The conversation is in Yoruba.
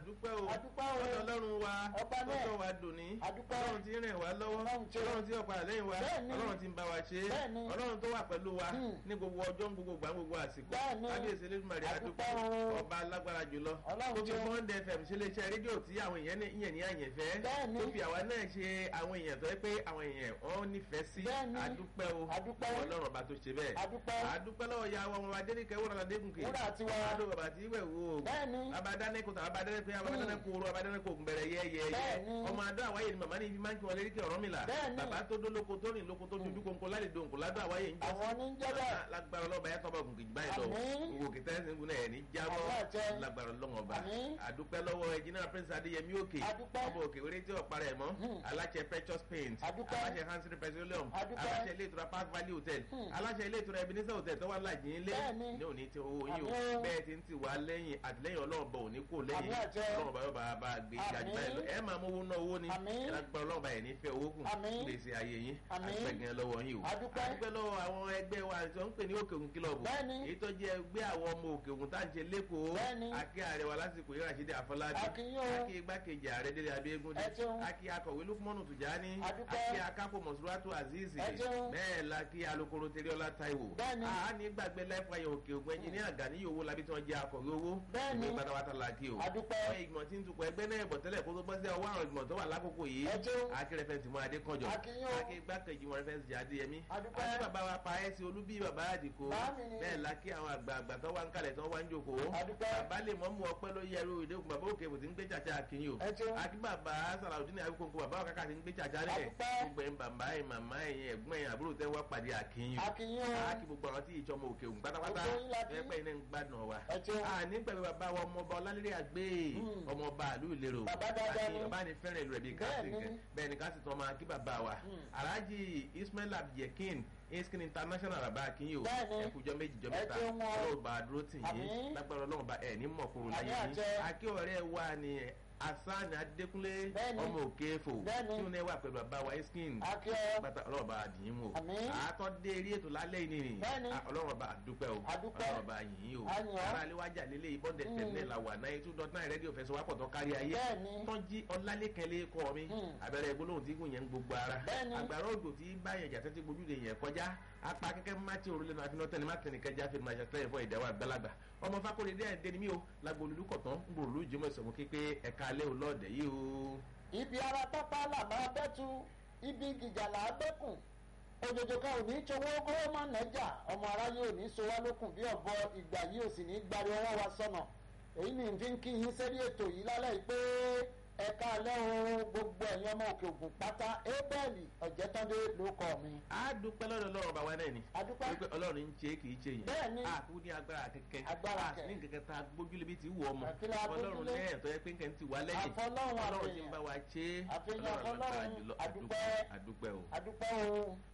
àdúpẹ́ o Àdúpẹ́ o. ọ̀dọ̀ ọlọ́run wa Ọba náà. tọ́tọ́ wa dùn ní Àdúpẹ́. ọlọ́run tí ń rìn wá lọ́wọ́ Ọlọ́run tí ó- ọlọ́run tí ọ̀pá lẹ́yìn wa Bẹ́ẹ̀ni. ọlọ́run tí ń bá wa ṣe Bẹ́ẹ̀ni. ọlọ́run tó wà pẹ̀lú wa Hmm. ní gbogbo ọjọ́ ní gbogbo gbà ní gbogbo àsìkò Bẹ́ẹ̀ni. kábíyèsí elédùnmarè Àdúpẹ́ àdúpẹ́ o. ọba alágbára jùlọ Ọlọ́run tó tí fi ó- Bond FM ṣe iléeṣẹ́ rédíò tí àwọn èèyàn ní ìyẹn ní àyẹ̀fẹ́ Bẹ́ẹ̀ni. tó fi àwa náà ṣe àwọn èèyàn tó yẹ pé àwọn èèyàn wọn nífẹ̀ẹ́ sí Bẹ́ẹ̀ni. àdúpẹ́ o Àdúpẹ́. ọlọ́run ọba tó ṣe bẹ́ẹ̀ Àdúpẹ́. àdúpẹ́ lọ́wọ́ ya wọn ọba adéníkẹ́ wúrọ̀ adégúnkè Wúrà tiwa. adó bàbá tí ìwẹ̀ wò ó Bẹ́ẹ̀ni. abadánẹ́kọ̀ tàbí abadánẹ́kọ̀ abadánẹ́kọ̀ oró abadánẹ́kọ̀ ògùnbẹ̀rẹ̀ yẹ́yẹ́ Bẹ́ẹ̀ni. ọmọ adó àwáyé ni màmá ní ibi máa ń kí wọn lérí kí ọ̀rọ̀ mi là Bẹ́ẹ̀ni. bàbá tó dó lóko tó rìn lóko tó dojú kónkó lálẹ́ dòǹkó ládó àwáyé ń jẹ́ Àwọn ní ń jẹ́ bẹ́ẹ̀. lágbára ọlọ́ba yẹn tọ́ba ògùnkè jù báyìí lọ Àmín. gbogbo kìtà ẹ̀sìn ìgúnná ẹ̀ ní jábọ́ Àmín àjẹ. lágbára ọlọ́wọ́ ọba Àmín. àdúpẹ́ lọ́wọ́ ẹ̀jìnà prince adéyẹmí òkè Àdúpẹ́. ọba òkè wéré tí ọ̀pá rẹ̀ mọ́ Hmm. aláṣẹ precious paint Àdúpẹ́. aláṣẹ hansel petroleum Àdúpẹ́. aláṣẹ ilé ìtura park valley hotel Hmm. aláṣẹ ilé ìtura ebenezer hotel tó wà láàjì ilé Bẹ́ẹ̀ni. ní òní tí owó yín o Àmín. bẹ́ẹ̀ ti ń tì wá lẹ́yìn àtìlẹ́yìn ọlọ́run bọ̀ òní kò lẹ́yìn Àmín àjẹ. ọlọ́run bá yóò bá bá gbé ìjà jù báyìí lọ ẹ máa mú owó ná owó ni Àmín. ẹ lágbára ọlọ́run bá yẹn ní fẹ́ owó kù Àmín. gbèsè ayé yín Àmín. àgbẹ̀gàn lọ́wọ́ yín o Àdúpẹ́. àdúpẹ́ lọ́wọ́ àwọn ẹgbẹ́ wa tí wọ́n ń pè ní òkè òkun kílọ̀bù Bẹ́ẹ̀ni. èyí tó jẹ́ ẹgbẹ́ àwọn ọmọ òkè òkun tá à ń ṣe lẹ́kọ̀ọ́ Bẹ́ẹ̀ni. akí ààrẹ wa lásìkò yìí Rashidi Afọlábí A kí yín o. akí igbákejì ààrẹ Délé Abíégúndé Ẹ ṣeun. akí akọ̀wé Lukmanu Tùjání Àdúpẹ́. akí akápò Mọ̀súrátù Azeez Ẹ ṣeun. bẹ́ẹ̀ la kí alukoro Tẹríọlá Táíwò Bẹ́ẹ̀ni. a ní gbàgbé láìpẹ́ òkè òkun ẹnjìníà Gani owó labí tí wọ́n jẹ́ akọ̀wé owó Bẹ́ẹ̀ni. ìwé pátápátá la kí o Àdúpẹ́. àwọn ìgbìmọ̀ tí ń tukọ̀ ẹgbẹ́ náà bọ̀ tẹ́lẹ̀ kó tó bọ́ sí ọwọ́ àwọn ìgbìmọ̀ tó wà lákòókò yìí Ẹ ṣeun. akí rẹfẹ̀ntì mọ́ Adékànjọ A kí yín o. akí igbákejì mọ́ rẹfẹ̀ntì Adéyẹmí Àdúpẹ́. àti bàbá wa pa ẹ́ sí olúbí bàbá àdìkò Báàmì ni. bẹ́ẹ̀ la kí àwọn àgbààgbà tó wà ń kalẹ̀ tó wà ń jòkó Àdúpẹ́. bàbá lè mọ́ mú ọpẹ́ ló yẹ ẹrú ìdẹ́kùn bàbá òkè kò ti ń gbé tsàtsà akínyìn o Ẹ ṣeun. akí bàbá sàlàudeen àbíkókò bàbá wa kàkà ti ń gbé tsàtsà rẹ̀ Àdúpẹ́. gbogbo ẹ̀ bàbá ẹ̀ màmá ẹ̀ ẹ̀gbọ́n ẹ̀ àbúrò tẹ́ wá pàdé akínyìn A kí yín o. akí gbogbo àwọn tí ìjọmọ òkè òun pátápátá Gbogbo yín la kí. ẹgbẹ́ iná ń gbádùn wa Ẹ ṣeun. àní pẹ̀lú bàbá wa ọmọọba ọlálẹ́rẹ́ àgbé Hmm. ọmọọba àlú ìlérò Bàbá dáadáa ni. bàbá ni fẹ́ràn ìlú rẹ̀ bíi káàsì Bẹ́ẹ̀ni. kẹ bẹ́ẹ̀ ni káàsì tán máa kí bàbá wa Hmm. alhaji ismail abdulyakin iskin international bàbá akínyìn o Bẹ́ẹ̀ni. ẹkùjọ méjì jọ Ẹ mẹ́ta ṣeun o. ọlọ́run bá a dúró tì yín Àmín. lágbára ọlọ́run bá ẹ̀ ní mọ̀kúrú láyé Àmín yín àjẹ. akí ọ̀rẹ́ wa ni asan adékúnlé Bẹ́ẹ̀ni. ọmọ òkè fò Bẹ́ẹ̀ni. tí ó náà wà pẹ̀lú bàbá wa iskin A kí ọ. pátá ọlọ́run bá a dì í mú o Àmín. àtọ́ dé eré ètò lálẹ́ yìí nìyí Bẹ́ẹ̀ni. Ah, ọlọ́run bá a dúpẹ́ o Adúpẹ́. ọlọ́run bá a yìn ín o A yìn ọ́. ara aléwájà lélẹ̀ ìbọ̀dẹ̀ Mm. tẹ̀lé la wà náà two dot nine rédíò fẹsẹ̀ wápọ̀ tó kárí ayé Bẹ́ẹ̀ni. tọ́jí ọlálẹ́kẹ̀lẹ́ kọ́ mi Mm. abẹ́rẹ́ gbólóhùn tí kò yẹn ń gbogbo ara Bẹ́ẹ̀ni. àgbàrá òjò tí bá yẹn jà tẹ́tí gbójúde yẹn kọjá apá kẹ́kẹ́ mátì òrùlé náà àfinà tẹ́ni mátì nìkan já fẹ́ni máa ṣàtẹ́yẹ fún ìdáwọ́ àgbàlagbà ọmọ fakore dé ẹ̀ dẹni mí o lágbo olùkọ̀tàn ń gbòòrò lójúmọ̀ ìsọ̀mù képe ẹ̀ka alẹ́ òlọ́ọ̀dẹ̀ yìí o. ibi ara pápá làbá bẹ́tu ibi gìjà là á bẹ́kùn òjòjò kan ò ní ṣòwò kówó má nẹ́jà ọmọ aráyé ò ní so wá lókun bí ọ̀bọ ìgbà yìí ò sì ní gbari ọwọ́ wa sọnà èyí ni n fi ń kí yín sẹ́rí ètò yìí lálẹ́ yìí pé ẹ̀ka alẹ́ o gbogbo ẹ̀yin ọmọ òkè ògùn pátá ébẹ́ẹ̀lì ọ̀jẹ̀tọ́dé ló kọ́ mi. a dúpẹ́ lọ́dọ̀ ọlọ́run bá wa náà ni adúpẹ́ wípé ọlọ́run ń ṣe kì í ṣe yẹn Bẹ́ẹ̀ni. a kú ní agbára kẹ̀kẹ́ Agbára a sì ní kẹ̀kẹ́ tá a gbójúlé bí ti wù ọmọ Àkílà ọlọ́run agbójúlé. lẹ́yìn tó yẹ pé nǹkan ti wà lẹ́yìn Àfọlọ́run ọlọ́run ti ń àfihàn. bá wa ṣe Àfihàn ọlọ́run lágbára Ọlọ́run. jùlọ Adúpẹ́. adúpẹ́ o. adúpẹ́ o